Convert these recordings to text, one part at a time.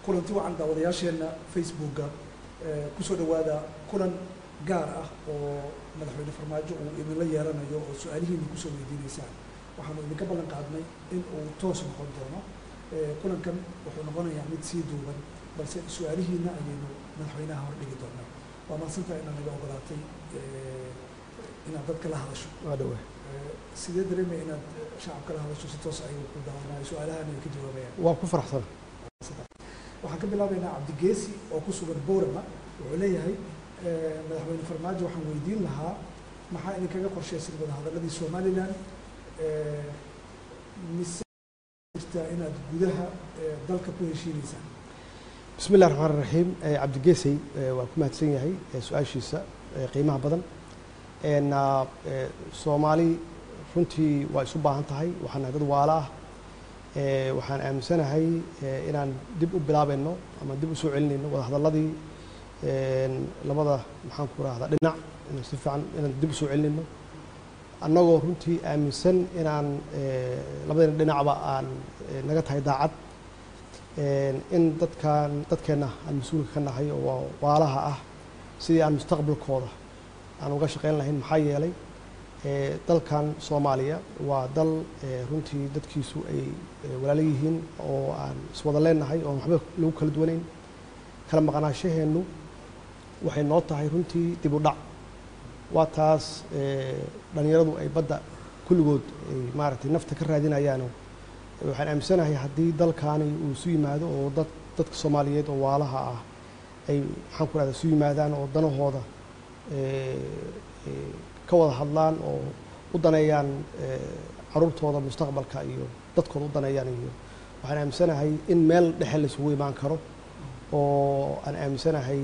kulanti wacan daawadayaasheenna facebooka kusoo dhawaada kulan gaar ah oo madaxweyne farmaajo uu idinla yeelanayo oo su-aalihiina kusoo weydiinaysaan waxaanu idinka ballan qaadnay in uu toos noqon doono kulankan wuxuu noqonayaa mid sii duuban balse su-aalihiina ayaynu madaxweynaha hordhigi doonaa waa mahadsantaha inaad naga ogolaatay inaad dadka la hadasho waa dhawa sidee dareemaya inaad shacabka la hadasho si toos ay ku daawanayo su-aalahan ay ka jawaabayaan waa ku faraxsan waxaan ka bilaabaynaa cabdigeesi oo ku sugan boorama wuxuu leeyahay madaxweyne farmaajo waxaan weydiin lahaa maxaa idinkaga qorshaysan wadahadaladii somalilan mise jirtaa inaad gudaha dalka ku heshiinaysaan bismi illahi raxmaan raxiim cabdigeesey waa ku mahadsan yahay su-aashiisa qiimaha badan na soomaali runtii waa isu baahan tahay waxaan nahay dad waala ah waxaan aaminsanahay inaan dib u bilaabayno ama dib u soo celinayno wadahadalladii labada maxaan ku rahdaa dhinac inaan si fiican inaan dib u soo celinayno annagoo runtii aaminsan inaan labadayna dhinacba aan naga tahay daacad in dadkan dadkeenna aan mas-uulka ka nahay oo waalaha ah sidii aan mustaqbalkooda aan uga shaqayn lahayn maxaa yeelay dalkan soomaaliya waa dal runtii dadkiisu ay walaalo yihiin oo aan iswada leenahay oo waxba lagu kala duwanayn kala maqnaashaheennu waxay noo tahay runtii dib u dhac waa taas dhallinyaradu ay badda kulligood ay maaragtay nafta ka raadinayaano waxaan aaminsanahay haddii dalkaani uu isu yimaado oo dad dadka soomaaliyeed oo waalaha ah ay maxaan ku rahda isu yimaadaan oo danahooda ka wada hadlaan oo u daneeyaan caruurtooda mustaqbalka iyo dadkooda u daneeyaan iyo waxaan aaminsanahay in meel dhexe laisugu imaan karo oo aan aaminsanahay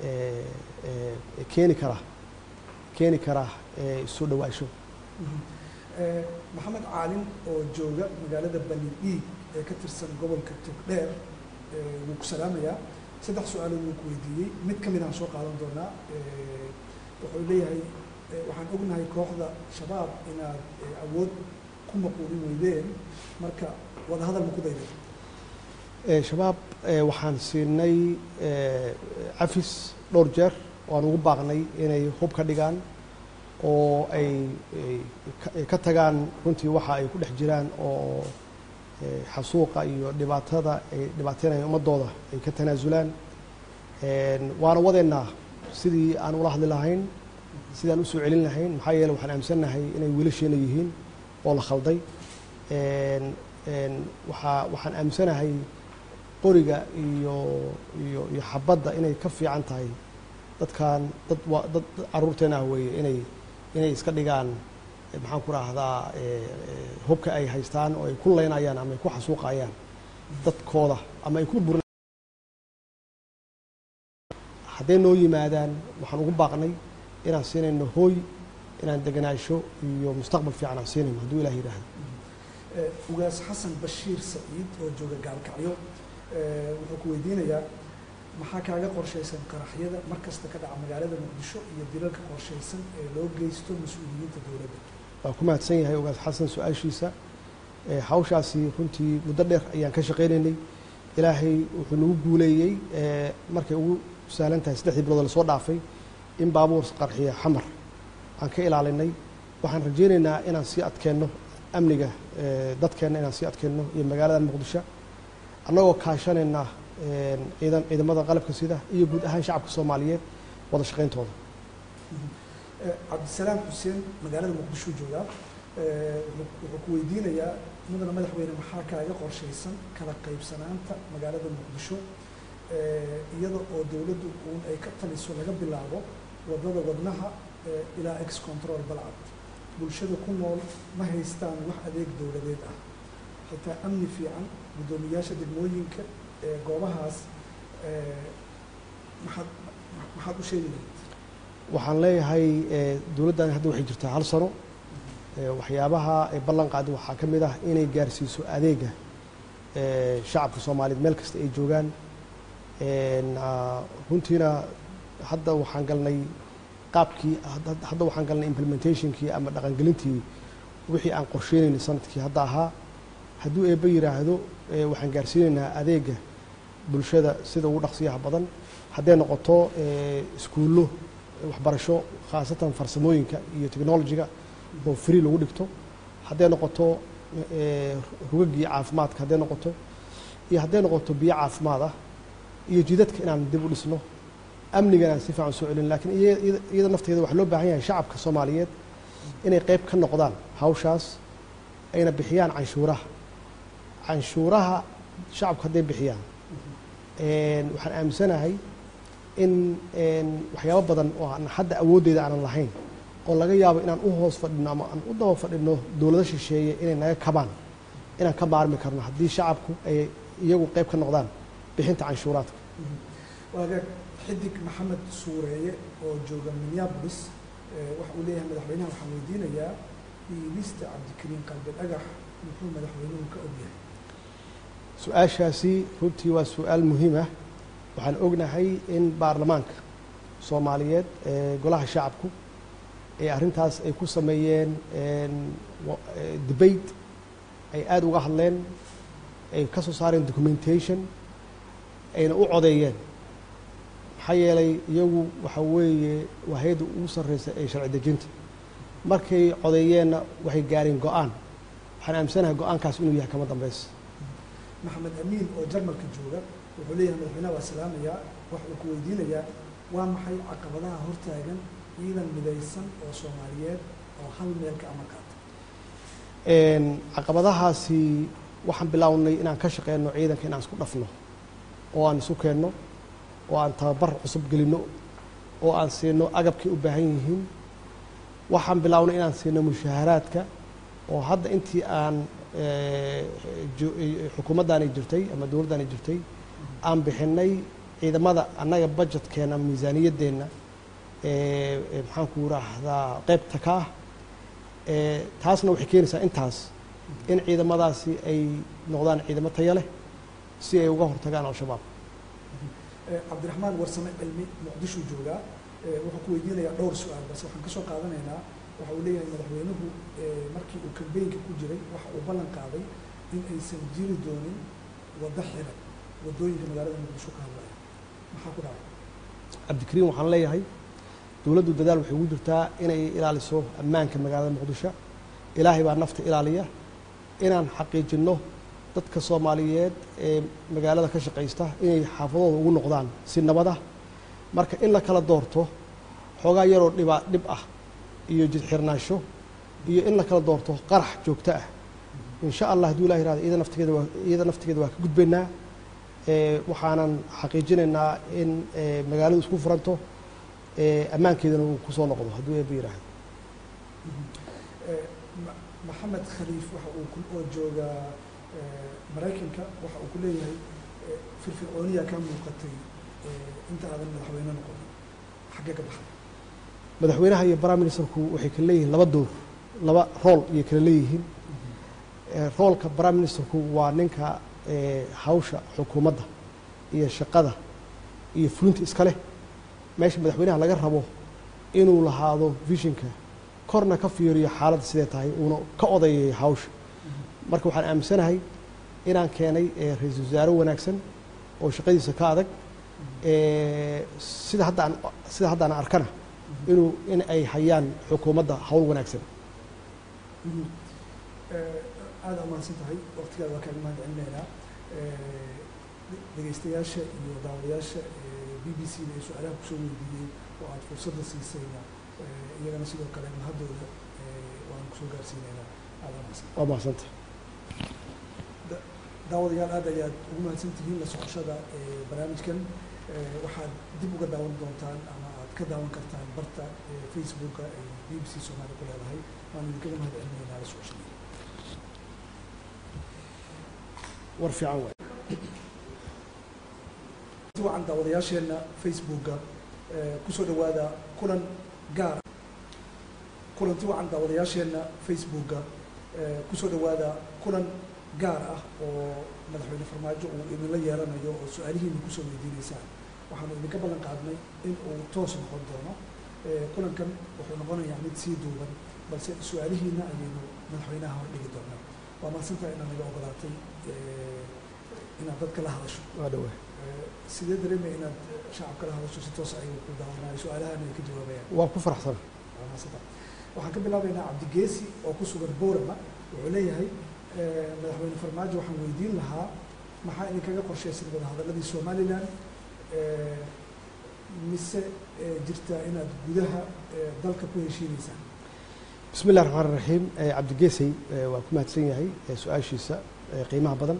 keeni kara keeni kara isu dhawaasho maxamed caalin oo jooga magaalada bani dhiig ee ka tirsan gobolka togdheer wuu ku salaamayaa saddex su-aalood wuu ku weydiiyey mid ka mid aan soo qaadan doonaa wuxuu leeyahay waxaan ognahay kooxda shabaab inaad awood ku maquulin weydeen marka wadahadal ma ku dayday shabaab waxaan siinay cafis dhowr jeer waan ugu baaqnay inay hub ka dhigaan oo ay ka tagaan runtii waxa ay ku dhex jiraan oo xasuuqa iyo dhibaatada ay dhibaateynayaan ummadooda ay ka tanaasulaan waana wadeennaa sidii aan ula hadli lahayn sidaan usoo celin lahayn maxaa yeele waxaan aaminsannahay inay wiilasheena yihiin oo la khalday waaa waxaan aaminsanahay qoriga iyo iyo iyo xabadda inay ka fiican tahay dadkan dad waa dad caruurteena ah weeye inay inay iska dhigaan maxaan ku raahdaa hubka ay haystaan oo ay ku leynayaan ama ay ku xasuuqayaan dadkooda ama ay ku bur hadday noo yimaadaan waxaan ugu baaqnay inaan siinayno hooy inaan deganaasho iyo mustaqbal fiican aan siinayno hadduu ilah yidhaahdo ugaas xasan bashiir saciid oo jooga gaalkacyo wuxuu ku weydiinayaa maxaa kaaga qorshaysan qaraxyada mar kasta ka dhaca magaalada muqdisho iyo dilalka qorshaysan ee loo geysto mas-uuliyiinta dowladda waa ku mahadsan yahay ugaas xasan su-aashiisa hawshaasi runtii muddo dheer ayaan ka shaqaynaynay ilaahay wuxuu nagu guuleeyey markay ugu sahlan tahay saddexdii bilood lasoo dhaafay in baabuur qarxiya xamar aan ka ilaalinay waxaan rajaynaynaa inaan sii adkeenno amniga dadkeenna inaan sii adkeenno iyo magaalada muqdisho annagoo kaashanayna ciidan ciidamada qalabka sida iyo guud ahaan shacabka soomaaliyeed wada shaqayntooda cabdisalaam xuseen magaalada muqdisho joogaa wuxuu ku weydiinayaa mudana madaxweyne maxaa kaaga qorshaysan kala qaybsanaanta magaalada muqdisho iyada oo dowladdu uun ay ka taliso laga bilaabo wadada wadnaha ilaa ex control balcad bulshada ku nool ma haystaan wax adeeg dowladeed ah xitaa amni fiican guddoomiyaasha degmooyinka ee goobahaas maxaad maxaad u sheegi lahayd waxaan leeyahay dowladdan hadda waxay jirtaa hal sano waxyaabaha ay ballan qaadi waxaa ka mid ah inay gaarsiiso adeega shacabka soomaaliyeed meel kasta ay joogaan runtiina hadda waxaan galnay qaabkii hadda waxaan galnay implementationkii ama dhaqangelintii wixii aan qorsheynaynay sanadkii hadda ahaa hadduu eebbe yidhaahdo waxaan gaarsiinaynaa adeega bulshada sida ugu dhaqsiyaha badan hadday noqoto iskuullo waxbarasho khaasatan farsamooyinka iyo technologiga oo free lagu dhigto hadday noqoto rugagii caafimaadka hadday noqoto iyo hadday noqoto biyo caafimaad ah iyo jidadka inaan dib u dhisno amnigana si fiican soo celin lakiin iyada nafteeda waxaa loo baahan yahay shacabka soomaaliyeed inay qeyb ka noqdaan hawshaas ayna bixiyaan canshuuraha canshuuraha shacabku hadday bixiyaan waxaan aaminsanahay in waxyaabo badan oo aan hadda awooddeeda aanan lahayn oo laga yaabo inaan u hoos fadhino ama aan u daba fadhino dowlado shisheeye inay naga kabaan inaan ka maarmi karno haddii shacabku ay iyagu qeyb ka noqdaan bixinta canshuuraadka waagaag xidig maxamed suureeye oo jooga minneabolis waxa uu leeyahay madaxweynaha waxaan weydiinayaa iibista cabdikariin qalbi dhagax muxuu madaxweynuhu ka ogyahay su-aashaasi runtii waa su-aal muhiim ah waxaan ognahay in baarlamaanka soomaaliyeed ee golaha shacabku ee arrintaas ay ku sameeyeen debate ay aada uga hadleen ay ka soo saareen documentation ayna u codeeyeen maxaa yeelay iyagu waxa weeye waa hay-adda ugu sarreysa ee sharci dejinta markay codeeyeenna waxay gaareen go-aan waxaan aaminsanahay go-aankaas inuu yahay kama dambaysa maxamed amiin oo jarmalka jooga wuxuu leeyahay madaxweynaha waa salaamayaa waxa uu ku weydiinayaa waa maxay caqabadaha hortaagan ciidan midaysan oo soomaaliyeed oo hal meel ka amar qaata caqabadahaasi waxaan bilaawnay inaan ka shaqeyno ciidanka inaan isku dhafno oo aan isu keenno oo aan tababar cusub gelinno oo aan siino agabkay u baahan yihiin waxaan bilownay inaan siino mushaaharaadka oo hadda intii aan xukuumaddaani jirtay ama dowladdaani jirtay aan bixinay ciidamada annaga budgetkeenna miisaaniyaddeenna maxaan ku raahdaa qeybta ka ah taasna waxay keenaysaa intaas in ciidamadaasi ay noqdaan ciidamo taya leh si ay uga hortagaan al-shabaab cabdiraxmaan warsame cilmi muqdishuu joogaa wuxuu ku weydiinayaa dhowr su-aal balse waxaan ka soo qaadanaynaa waxa uu leeyahay madaxweynuhu markii uu kambeynka ku jiray waxa uu ballan qaaday in aysan jiri doonin waddo xiran waddooyinka magaalada muqdisho ka hadlaya maxaa ku dhacay cabdikariim waxaan leeyahay dowladdu dadaal waxay ugu jirtaa inay ilaaliso ammaanka magaalada muqdisho ilaahay baa nafta ilaaliya inaan xaqiijinno dadka soomaaliyeed ee magaalada ka shaqaysta inay xaafadooda ugu noqdaan si nabad ah marka in la kala doorto xoogaa yaroo dhibaa dhib ah iyo jidxirnaansho iyo in la kala doorto qarax joogto ah insha allah hadduu ilah yirahdo iyada naftigeeda waa iyada naftigeeda waa ka gudbaynaa waxaanan xaqiijinaynaa in magaaladu isku furanto ammaankeedana uu kusoo noqdo hadduu eeba yiraahdo maxamed khaliif waxa uu oo jooga maraykanka waxa uu ku leeyahay firfircooniyaa kaa muuqatay inta aadan madaxweyne noqonin xaggee ka baxday madaxweynaha iyo prime ministerku waxay kala leeyihiin laba door laba rool ayay kala leeyihiin roolka prime ministerku waa ninka hawsha xukuumadda iyo shaqada iyo fulinta iska leh meesha madaxweynaha laga rabo inuu lahaado vishinka korna ka fiiriyo xaaladda sidee tahay uuna ka odayayo hawsha marka waxaan aaminsanahay inaan keenay ra-iisul wasaare wanaagsan oo shaqadiisa ka adag sida hadda aan sida hadda aan arkana inuu in ay hayaan xukuumadda hawl wanaagsan aada umahadsan tahay waqtigaada waa kaaga mahad celinaynaa dhegeystayaasha iyo daawadayaasha b b c da ee su-aalaha kusoo weydiiyey oo aada fursadda siisayna iyagana sidoo kale mahadooda waan kusoo gaarsiinaynaa aada umahadsan waa mahadsanta daawadayaal aad ayaad ugu mahadsan tihiin la socoshada barnaamijkan waxaad dib uga daawan doontaan ama aad ka daawan kartaan barta facebooka ay b b c soomaaliya ku leedahay waan idinkaga mahad celinaynaa la socoshada war fiican waay wacan daawadayaasheenna facebooka kusoo dhawaada kulan gaar kulanti wacan daawadayaasheenna facebooka kusoo dhawaada kulan gaar ah oo madaxweyne farmaajo uu idinla yeelanayo oo su-aalihiina kusoo weydiineysaan waxaanu idinka ballan qaadnay in uu toos noqon doono kulankan wuxuu noqonayaa mid sii duuban balse su-aalihiina ayaynu madaxweynaha hor dhigi doonaa waa mahadsantaha inaad naga ogolaatay inaad dadka la hadasho waa dhawaa sidee dareemaya inaad shacabka la hadasho si toosa ay ku daawanaayo su-aalahan ay ka jawaabayaan waa ku faraxsan waxaan ka bilaabaynaa cabdigeesi oo ku sugan boorama wuxuu leeyahay madaxweyne farmaajo waxaan weydiin lahaa maxaa idinkaga qorshaysan wadahadaladii somalilan mise jirtaa inaad gudaha dalka ku heshiinaysaan bismi illahi raxmaan raxiim cabdigeesey waa ku mahadsan yahay su-aashiisa qiimaha badan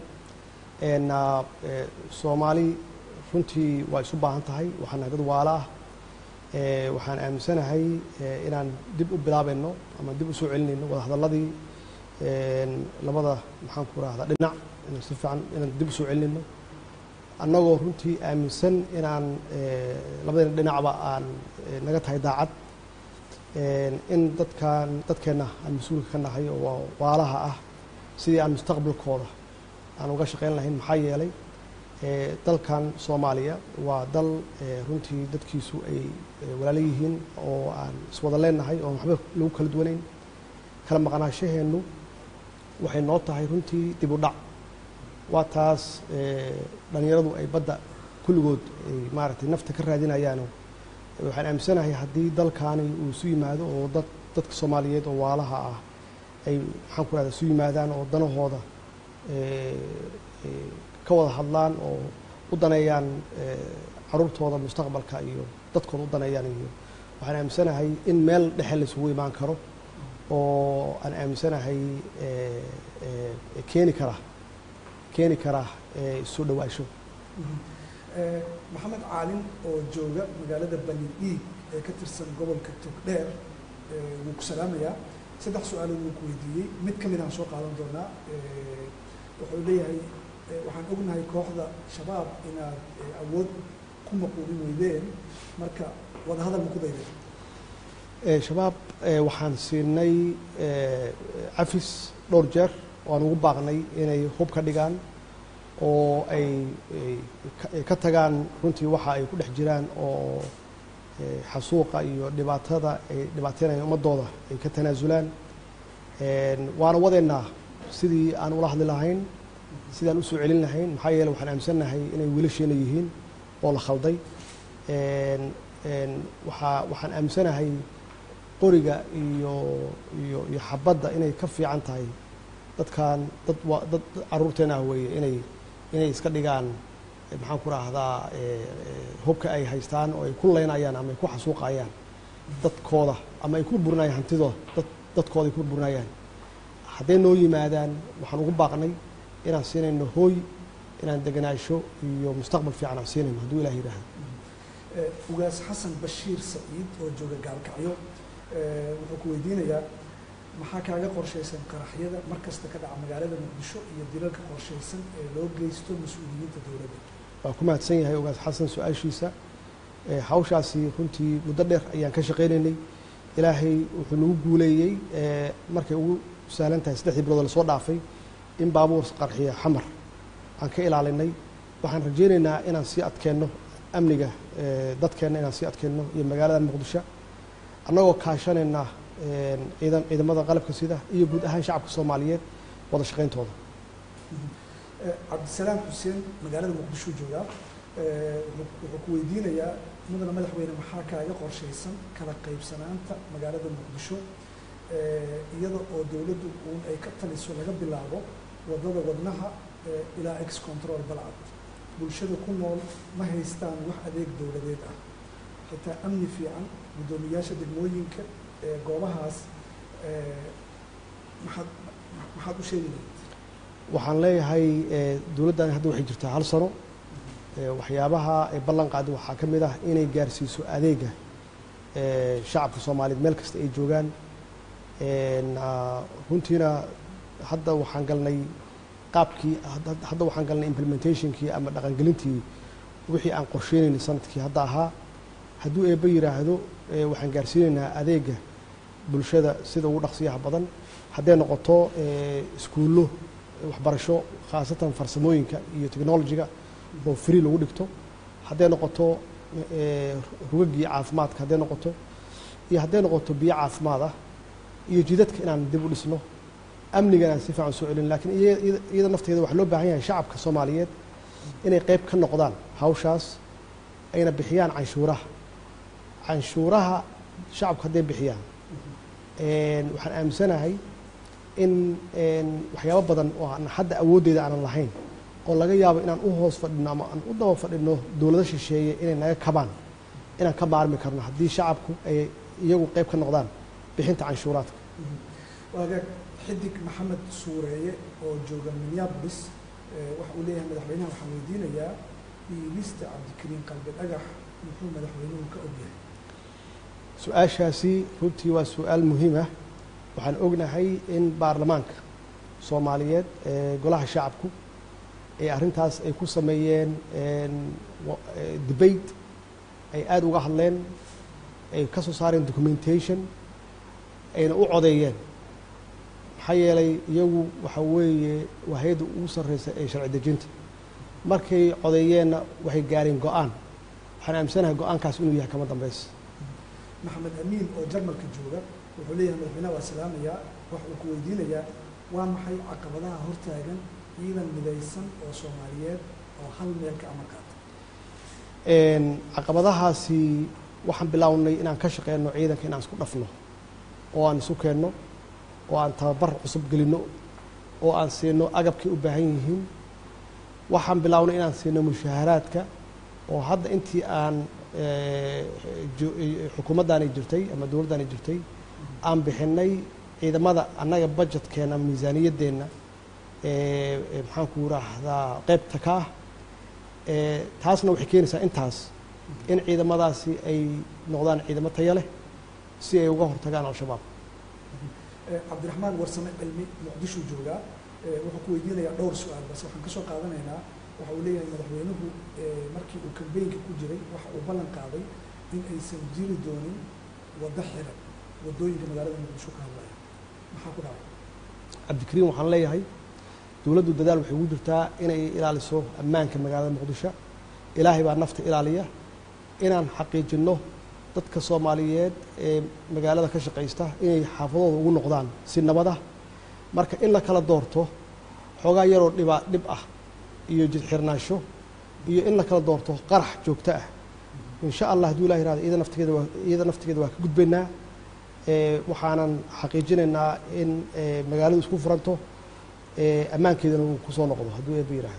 soomaali runtii waa isu baahan tahay waxaan nahay dad waala ah waxaan aaminsanahay inaan dib u bilaabayno ama dib u soo celinayno wadahadalladii labada maxaan ku rahdaa dhinac inaan si fiican inaan dib u soo celinayno annagoo runtii aaminsan inaan labadayna dhinacba aan naga tahay daacad in dadkan dadkeenna aan mas-uulka ka nahay oo waalaha ah sidii aan mustaqbalkooda aan uga shaqayn lahayn maxaa yeelay dalkan soomaaliya waa dal runtii dadkiisu ay walaalo yihiin oo aan iswada leenahay oo waxba lagu kala duwanayn kala maqnaashaheennu waxay noo tahay runtii dib u dhac waa taas dhalinyaradu ay badda kulligood ay maaragtay nafta ka raadinayaano waxaan aaminsanahay haddii dalkaani uu isu yimaado oo dad dadka soomaaliyeed oo waalaha ah ay maxaan ku rahda isu yimaadaan oo danahooda ka wada hadlaan oo u daneeyaan caruurtooda mustaqbalka iyo dadkooda u daneeyaan iyo waxaan aaminsanahay in meel dhexe la isugu imaan karo oo aan aaminsanahay keeni kara keeni kara soo dhawaasho maxamed caalin oo jooga magaalada bani dhiig ee ka tirsan gobolka togdheer wuu ku salaamayaa saddex su-aalood wuu ku weydiiyey mid ka mid aan soo qaadan doonaa wuxuu leeyahay waxaan ognahay kooxda shabaab inaad awood ku maquulin weydeen marka wadahadal ma ku dayday shabaab waxaan siinay cafis dhowr jeer oo aan ugu baaqnay inay hub ka dhigaan oo ay ka tagaan runtii waxa ay ku dhex jiraan oo xasuuqa iyo dhibaatada ay dhibaateynayaan ummadooda ay ka tanaasulaan waana wadeennaa sidii aan ula hadli lahayn sidii aan usoo celin lahayn maxaa yeele waxaan aaminsannahay inay wiilasheena yihiin oo la khalday waaa waxaan aaminsanahay qoriga iyo iyo iyo xabadda inay ka fiican tahay dadkan dad wa dad caruurteena ah weeye inay inay iska dhigaan maxaan ku raahdaa hubka ay haystaan oo ay ku leynayaan ama ay ku xasuuqayaan dadkooda ama ay ku burburinayaan hantidooda dad dadkooda ay ku burburinayaan hadday noo yimaadaan waxaan ugu baaqnay inaan siinayno hooy inaan deganaasho iyo mustaqbal fiican aan siinayno hadduu ilah yidhaahdo ugaas xasan bashiir saciid oo jooga gaalkacyo wuxuu ku weydiinayaa maxaa kaaga qorshaysan qaraxyada mar kasta ka dhaca magaalada muqdisho iyo dilalka qorshaysan ee loo geysto mas-uuliyiinta dowladda waa ku mahadsan yahay ugaas xasan su-aashiisa hawshaasi runtii muddo dheer ayaan ka shaqaynaynay ilaahay wuxuu nagu guuleeyey markay ugu sahlan tahay saddexdii bilood lasoo dhaafay in baabuur qarxiya xamar aan ka ilaalinay waxaan rajaynaynaa inaan sii adkeenno amniga dadkeenna inaan sii adkeenno iyo magaalada muqdisho annagoo kaashanayna ciidan ciidamada qalabka sida iyo guud ahaan shacabka soomaaliyeed wada shaqayntooda cabdisalaam xuseen magaalada muqdisho joogaa wuxuu ku weydiinayaa mudana madaxweyne maxaa kaaga qorshaysan kala qaybsanaanta magaalada muqdisho iyada oo dowladdu uun ay ka taliso laga bilaabo wadada wadnaha ilaa ex control balcad bulshada ku nool ma haystaan wax adeeg dowladeed ah xitaa amni fiican guddoomiyaasha degmooyinka goobahaas maxaad maxaad u sheegi lahayd waxaan leeyahay dowladdan hadda waxay jirtaa hal sano waxyaabaha ay ballan qaadi waxaa ka mid ah inay gaarsiiso adeega shacabka soomaaliyeed meel kasta ay joogaan runtiina hadda waxaan galnay qaabkii hadda waxaan galnay implementationkii ama dhaqangelintii wixii aan qorsheynaynay sanadkii hadda ahaa hadduu eebba yidhaahdo waxaan gaarsiinaynaa adeega bulshada sida ugu dhaqsiyaha badan hadday noqoto iskuullo waxbarasho khaasatan farsamooyinka iyo technologiga oo free lagu dhigto hadday noqoto rugagii caafimaadka hadday noqoto iyo hadday noqoto biyo caafimaad ah iyo jidadka inaan dib u dhisno amnigan aan si fiican soo celin lakiin iyada nafteeda waxaa loo baahan yahay shacabka soomaaliyeed inay qayb ka noqdaan hawshaas ayna bixiyaan canshuuraha canshuuraha shacabku hadday bixiyaan waxaan aaminsanahay in waxyaabo badan oo aan hadda awooddeeda aanan lahayn oo laga yaabo inaan u hoos fadhino ama aan u daba fadhino dowlado shisheeye inay naga kabaan inaan ka maarmi karno haddii shacabku ay iyagu qayb ka noqdaan bixinta canshuuraadka waagaag xidig maxamed suureeye oo jooga minneapolis waxa uu leeyahay madaxweynaha waxaan weydiinayaa dhiibista cabdikariin qalbi dhagax muxuu madaxweynuhu ka ogyahay su-aashaasi runtii waa su-aal muhiim ah waxaan ognahay in baarlamaanka soomaaliyeed ee golaha shacabku ee arrintaas ay ku sameeyeen debate ay aada uga hadleen ay ka soo saareen documentation ayna u codeeyeen maxaa yeelay iyagu waxa weeye waa hay-adda ugu sarreysa ee sharci dejinta markay codeeyeenna waxay gaareen go-aan waxaan aaminsanahay go-aankaas inuu yahay kama dambaysa maxamed amiin oo jarmalka jooga wuxuu leeyahay madaxweynaha waa salaamayaa waxa uu ku weydiinayaa waa maxay caqabadaha hortaagan ciidan midaysan oo soomaaliyeed oo hal meel ka amar qaata caqabadahaasi waxaan bilaawnay inaan ka shaqeyno ciidanka inaan isku dhafno oo aan isu keenno oo aan tababar cusub gelinno oo aan siino agabkay u baahan yihiin waxaan bilownay inaan siino mushaaharaadka oo hadda intii aan xukuumaddaani jirtay ama dowladdaani jirtay aan bixinay ciidamada annaga budgetkeenna miisaaniyaddeenna maxaan ku raahdaa qaybta ka ah taasna waxay keenaysaa intaas in ciidamadaasi ay noqdaan ciidamo taya leh si ay uga hortagaan al-shabaab cabdiraxmaan warsame cilmi muqdisho joogaa wuxuu ku weydiinayaa dhowr su-aal balse waxaan ka soo qaadanaynaa waxa uu leeyahay madaxweynuhu markii uu kambeynka ku jiray waxa uu ballan qaaday in aysan jiri doonin waddo xiran waddooyinka magaalada muqdisho ka hadlaya maxaa ku dhacay cabdikariim waxaan leeyahay dowladdu dadaal waxay ugu jirtaa inay ilaaliso ammaanka magaalada muqdisho ilaahay baa nafta ilaaliya inaan xaqiijinno dadka soomaaliyeed ee magaalada ka shaqaysta inay xaafadooda ugu noqdaan si nabada marka in la kala doorto xoogaa yaroo dhibaa dhib ah iyo jidxirnaansho iyo in la kala doorto qarax joogto ah insha allah hadduu ilah yirahdo iyada naftigeeda waa iyada naftigeeda waa ka gudbaynaa waxaanan xaqiijinaynaa in magaaladu isku furanto ammaankeedana uu kusoo noqdo hadduu eeba yiraahdo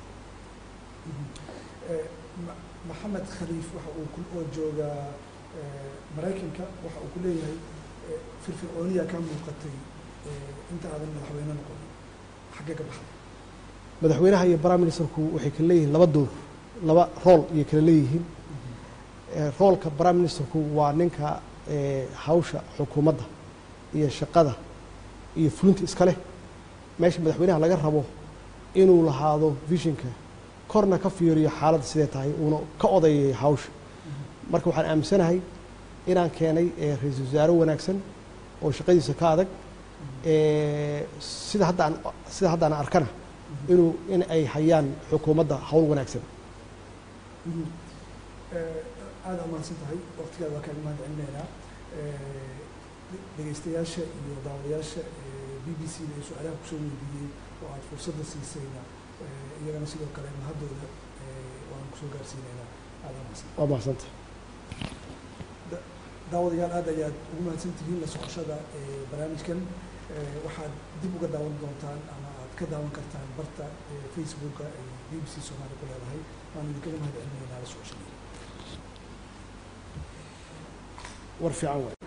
maxamed khaliif waxa uu oo jooga maraykanka waxa uu ku leeyahay firfircooniya ka muuqatay inta aadan madaxweyne noqonin xaggee ka baxday madaxweynaha iyo prime ministerku waxay kala leeyihiin laba door laba rool ayay kala leeyihiin roolka prime ministerku waa ninka hawsha xukuumadda iyo shaqada iyo fulinta iska leh meesha madaxweynaha laga rabo inuu lahaado visionka korna ka fiiriyo xaaladda sidee tahay uuna ka odayayo hawsha marka waxaan aaminsanahay inaan keenay ra-iisul wasaare wanaagsan oo shaqadiisa ka adag sida hadda aan sida hadda aan arkana inuu in ay hayaan xukuumadda hawl wanaagsan aada umahadsan tahay waqtigaada waa kaaga mahad celinaynaa dhegeystayaasha iyo daawadayaasha b b c da ee su-aalaha kusoo weydiiyey oo aada fursadda siisayna iyagana sidoo kale mahadooda waan kusoo gaarsiinaynaa aada umahadsan waa mahadsanta daawadayaal aad ayaad ugu mahadsan tihiin la socoshada barnaamijkan waxaad dib uga daawan doontaan ama aad ka daawan kartaan barta facebooka ay b b c soomaaliya ku leedahay waan idinkaga mahad celinaynaa la socoshada war fiican waay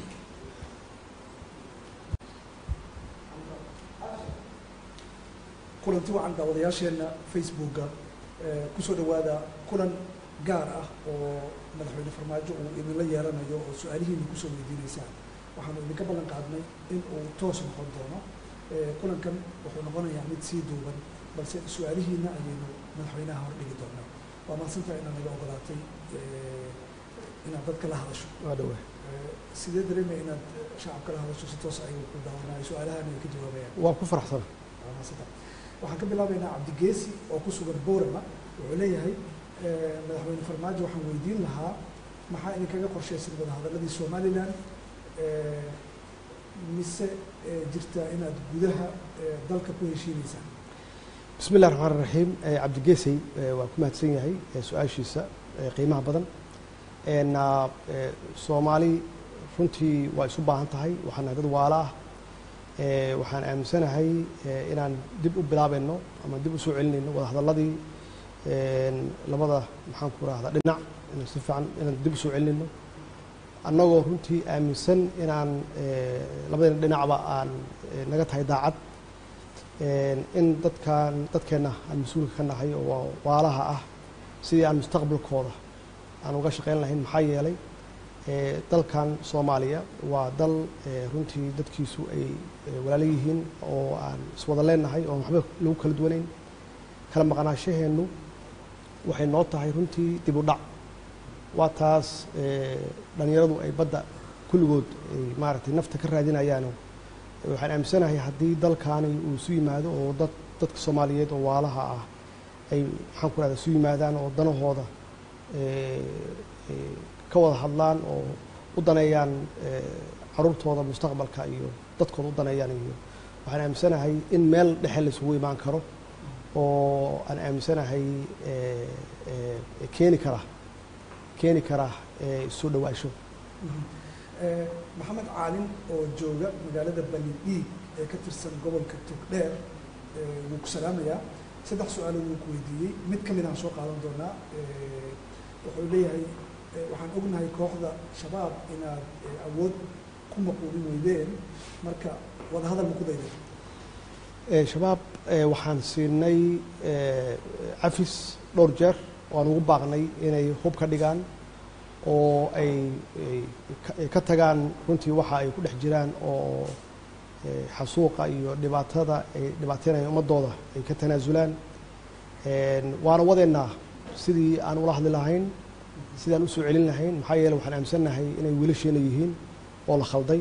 kulanti wacan daawadayaasheenna facebooka kusoo dhawaada kulan gaar ah oo madaxweyne farmaajo uu idinla yeelanayo oo su-aalihiina kusoo weydiinaysaan waxaanu idinka ballan qaadnay in uu toos noqon doono kulankan wuxuu noqonayaa mid sii duuban balse su-aalihiina ayaynu madaxweynaha hordhigi doonaa waa mahadsantaha inaad naga ogolaatay inaad dadka la hadasho waa dhawaa sidee dareemaya inaad shacabka la hadasho si toos ayagu ku daawanayo su-aalahan ay ka jawaabayaan waa ku faraxsana waa mahadsantaha waxaan ka bilaabaynaa cabdigeesi oo ku sugan boorama wuxuu leeyahay madaxweyne farmaajo waxaan weydiin lahaa maxaa idinkaga qorshaysan wadahadaladii somalilan mise jirtaa inaad gudaha dalka ku heshiineysaan bismi illahi raxmaan raxiim cabdigeesey waa ku mahadsan yahay su-aashiisa qiimaha badan soomaali runtii waa isu baahan tahay waxaan nahay dad waala ah waxaan aaminsanahay inaan dib u bilaabayno ama dib u soo celinayno wadahadalladii labada maxaan ku rahdaa dhinac inaan si fiican inaan dib u soo celinayno annagoo runtii aaminsan inaan labadayna dhinacba aan naga tahay daacad in dadkan dadkeenna aan mas-uulka ka nahay oo waalaha ah sidii aan mustaqbalkooda aan uga shaqayn lahayn maxaa yeelay dalkan soomaaliya waa dal runtii dadkiisu ay walaalo yihiin oo aan iswada leenahay oo waxba lagu kala duwanayn kala maqnaashaheennu waxay noo tahay runtii dib u dhac waa taas dhalinyaradu ay badda kulligood ay maaragtay nafta ka raadinayaano waxaan aaminsanahay haddii dalkaani uu isu yimaado oo dad dadka soomaaliyeed oo waalaha ah ay maxaan ku rahda isu yimaadaan oo danahooda ka wada hadlaan oo u daneeyaan caruurtooda mustaqbalka iyo dadkooda u daneeyaan iyo waxaan aaminsanahay in meel dhexe la isugu imaan karo oo aan aaminsanahay keeni kara keeni kara isu dhawaasho maxamed caalin oo jooga magaalada balidhiig ee ka tirsan gobolka togdheer wuu ku salaamayaa saddex su-aalood wuu ku weydiiyey mid ka mid aan soo qaadan doonaa wuxuu leeyahay waxaan ognahay kooxda shabaab inaad awood ku maquulin weydeen marka wadahadal ma ku dayday shabaab waxaan siinay cafis dhowr jeer waan ugu baaqnay inay hub ka dhigaan oo ay ka tagaan runtii waxa ay ku dhex jiraan oo xasuuqa iyo dhibaatada ay dhibaateynayaan ummadooda ay ka tanaasulaan waana wadeennaa sidii aan ula hadli lahayn sidii aan usoo celin lahayn maxaa yeele waxaan aaminsannahay inay wiilasheena yihiin oo la khalday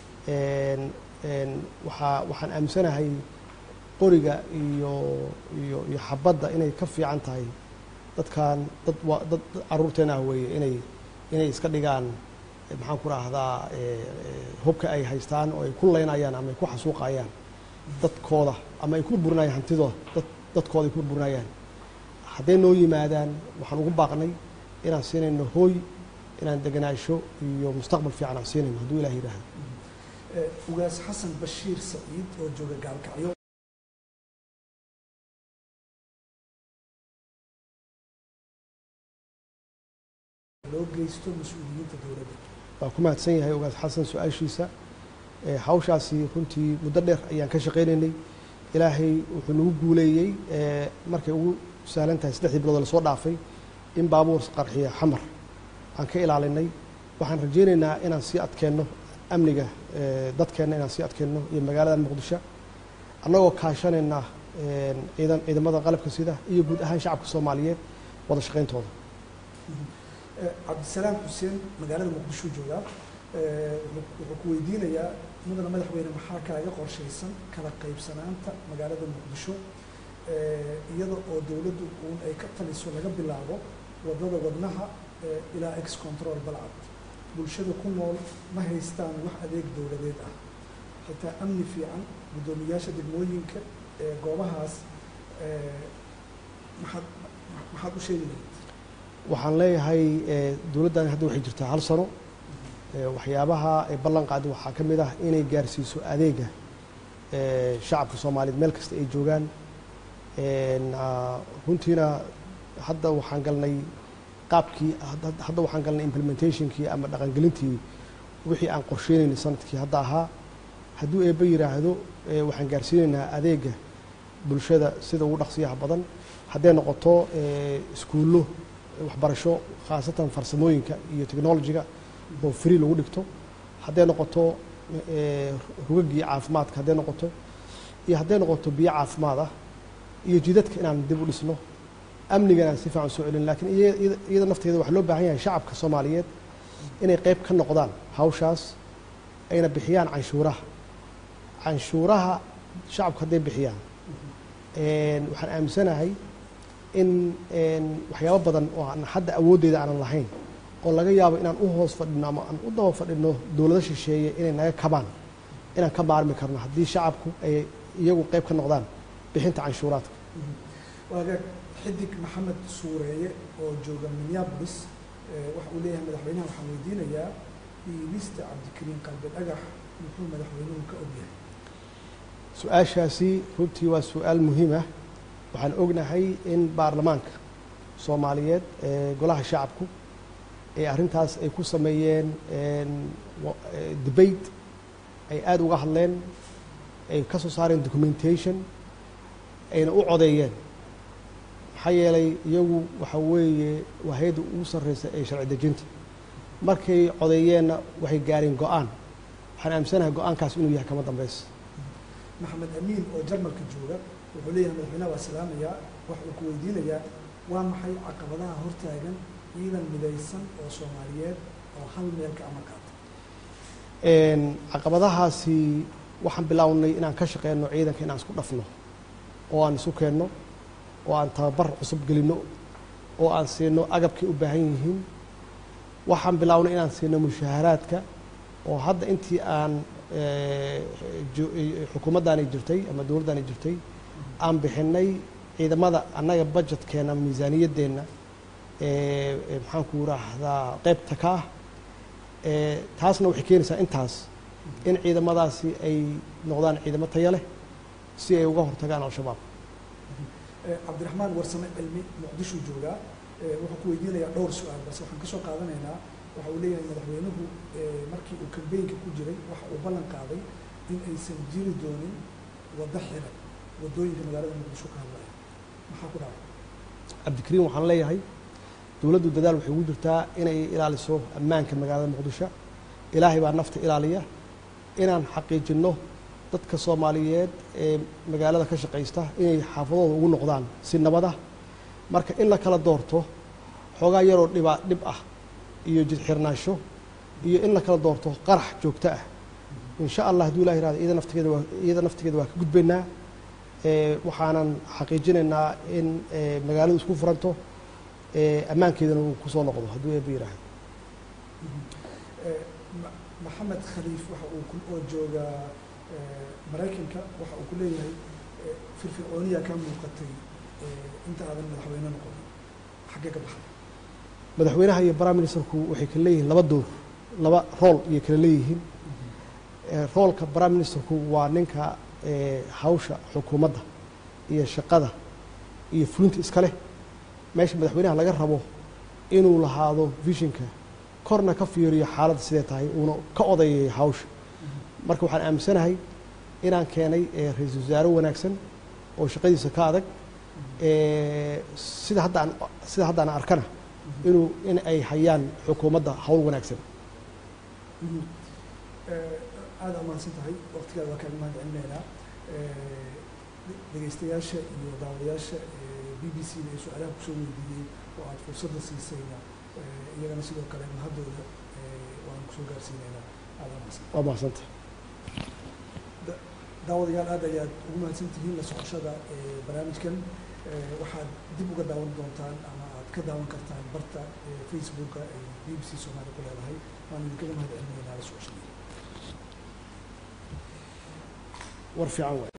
waaa waxaan aaminsanahay qoriga iyo iyo iyo xabadda inay ka fiican tahay dadkan dad wa dad caruurteena ah weeye inay inay iska dhigaan maxaan ku raahdaa hubka ay haystaan oo ay ku leynayaan ama ay ku xasuuqayaan dadkooda ama ay ku burburinayaan hantidooda dad dadkooda ay ku burburinayaan hadday noo yimaadaan waxaan ugu baaqnay inaan siinayno hooy inaan deganaasho iyo mustaqbal fiican aan siinayno hadduu ilah yidhaahdo ugaas xasan bashiir saciid oo jooga gaalkacyo loo geysto mas-uuliyiinta dowladda waa ku mahadsan yahay ugaas xasan su-aashiisa hawshaasi runtii muddo dheer ayaan ka shaqaynaynay ilaahay wuxuu nagu guuleeyey markay ugu sahlan tahay saddexdii bilood lasoo dhaafay in baabuur qarxiya xamar aan ka ilaalinay waxaan rajaynaynaa inaan sii adkeenno amniga dadkeenna inaan sii adkeenno iyo magaalada muqdisho annagoo kaashanayna ciidan ciidamada qalabka sida iyo guud ahaan shacabka soomaaliyeed wada shaqayntooda cabdisalaam xuseen magaalada muqdisho joogaa wuxuu ku weydiinayaa mudana madaxweyne maxaa kaaga qorshaysan kala qaybsanaanta magaalada muqdisho iyada oo dowladdu uun ay ka taliso laga bilaabo wadada wadnaha ilaa ex control balcad bulshada ku nool ma haystaan wax adeeg dowladeed ah xitaa amni fiican guddoomiyaasha degmooyinka ee goobahaas maxaad maxaad u sheegi lahayd waxaan leeyahay dowladdan hadda waxay jirtaa hal sano waxyaabaha ay ballan qaadi waxaa ka mid ah inay gaarsiiso adeega shacabka soomaaliyeed meel kasta ay joogaan runtiina hadda waxaan galnay qaabkii hadda waxaan galnay implementationkii ama dhaqangelintii wixii aan qorsheynaynay sanadkii hadda ahaa hadduu eebba yidhaahdo waxaan gaarsiinaynaa adeega bulshada sida ugu dhaqsiyaha badan hadday noqoto iskuullo waxbarasho khaasatan farsamooyinka iyo technologiga oo free lagu dhigto hadday noqoto rugagii caafimaadka hadday noqoto iyo hadday noqoto biyo caafimaad ah iyo jidadka inaan dib u dhisno amnigan aan si fiican soo celin lakiin iyada nafteeda waxaa loo baahan yahay shacabka soomaaliyeed inay qeyb ka noqdaan hawshaas ayna bixiyaan canshuuraha canshuuraha shacabku hadday bixiyaan waxaan aaminsanahay in waxyaabo badan oo aan hadda awooddeeda aanan lahayn oo laga yaabo inaan u hoos fadhino ama aan u daba fadhino dowlado shisheeye inay naga kabaan inaan ka maarmi karno haddii shacabku ay iyagu qeyb ka noqdaan bixinta canshuuraadka waagaag xidig maxamed suureeye oo jooga minneapolis waxa uu leeyahay madaxweynaha waxaan weydiinayaa iibista cabdikariin qalbi dhagax muxuu madaxweynuhu ka ogyahay su-aashaasi runtii waa su-aal muhiim ah waxaan ognahay in baarlamaanka soomaaliyeed ee golaha shacabku ee arrintaas ay ku sameeyeen debate ay aada uga hadleen ay ka soo saareen documentation ayna u codeeyeen maxaa yeelay iyagu waxa weeye waa hay-adda ugu sarreysa ee sharci dejinta markay codeeyeenna waxay gaareen go-aan waxaan aaminsanahay go-aankaas inuu yahay kama dambeys maxamed amiin oo jarmalka jooga wuxuu leeyahay madaxweynaha waa salaamayaa waxa uu ku weydiinayaa waa maxay caqabadaha hortaagan ciidan midaysan oo soomaaliyeed oo hal meel ka amar qaata caqabadahaasi waxaan bilaawnay inaan ka shaqeyno ciidanka inaan isku dhafno oo aan isu keenno oo aan tababar cusub gelinno oo aan siino agabkay u baahan yihiin waxaan bilaawnay inaan siino mushaaharaadka oo hadda intii aan xukuumaddaani jirtay ama dowladdaani jirtay aan bixinay ciidamada annaga budgetkeenna miisaaniyaddeenna maxaan ku raahdaa qeybta ka ah taasna waxay keenaysaa intaas in ciidamadaasi ay noqdaan ciidamo taya leh si ay uga hortagaan al-shabaab cabdiraxmaan warsame cilmi muqdishuu joogaa wuxuu ku weydiinayaa dhowr su-aal balse waxaan ka soo qaadanaynaa waxa uu leeyahay madaxweynuhu markii uu kambeynka ku jiray waxa uu ballan qaaday in aysan jiri doonin waddo xiran waddooyinka magaalada muqdisho ka hadlaya maxaa ku dhacay cabdikariim waxaan leeyahay dowladdu dadaal waxay ugu jirtaa inay ilaaliso ammaanka magaalada muqdisho ilaahay baa nafta ilaaliya inaan xaqiijinno dadka soomaaliyeed ee magaalada ka shaqaysta inay xaafadooda ugu noqdaan si nabad ah marka in la kala doorto xoogaa yaroo dhibaa dhib ah iyo jidxirnaansho iyo in la kala doorto qarax joogto ah insha allah hadduu ilah yirahdo iyada naftigeeda waa iyada naftigeeda waa ka gudbaynaa waxaanan xaqiijinaynaa in magaaladu isku furanto ammaankeedana uu kusoo noqdo hadduu eeba yiraahdo maxamed khaliif waxa uu oo jooga maraykanka waxa uu ku leeyahay firfircooniya ka muuqatay inta aadan madaxweyne noqonin xaggee ka baxday madaxweynaha iyo prime ministerku waxay kala leeyihiin laba door laba rool ayay kala leeyihiin roolka prime ministerku waa ninka hawsha xukuumadda iyo shaqada iyo fulinta iska leh meesha madaxweynaha laga rabo inuu lahaado visionka korna ka fiiriyo xaaladda sidee tahay uuna ka odayayo hawsha marka waxaan aaminsanahay inaan keenay ra-iisul wasaare wanaagsan oo shaqadiisa ka adag sida haddaan sida haddaan arkana inuu in ay hayaan xukuumadda hawl wanaagsan aada ammaansan tahay waqtigaada waa kaaga mahad celinaynaa dhegeystayaasha iyo daawadayaasha b b c da ee su-aalaha kusoo weydiiyey oo aada fursadda siisayna iyagana sidoo kale mahaddooda waan kusoo gaarsiinaynaa aada ammaansan waa mahadsanta daawadayaal aad ayaad ugu mahadsan tihiin la socoshada barnaamijkan waxaad dib uga daawan doontaan ama aad ka daawan kartaan barta facebooka ay b b c soomaaliya ku leedahay waan idinkaga mahad celinaynaa la socoshada war fiican waay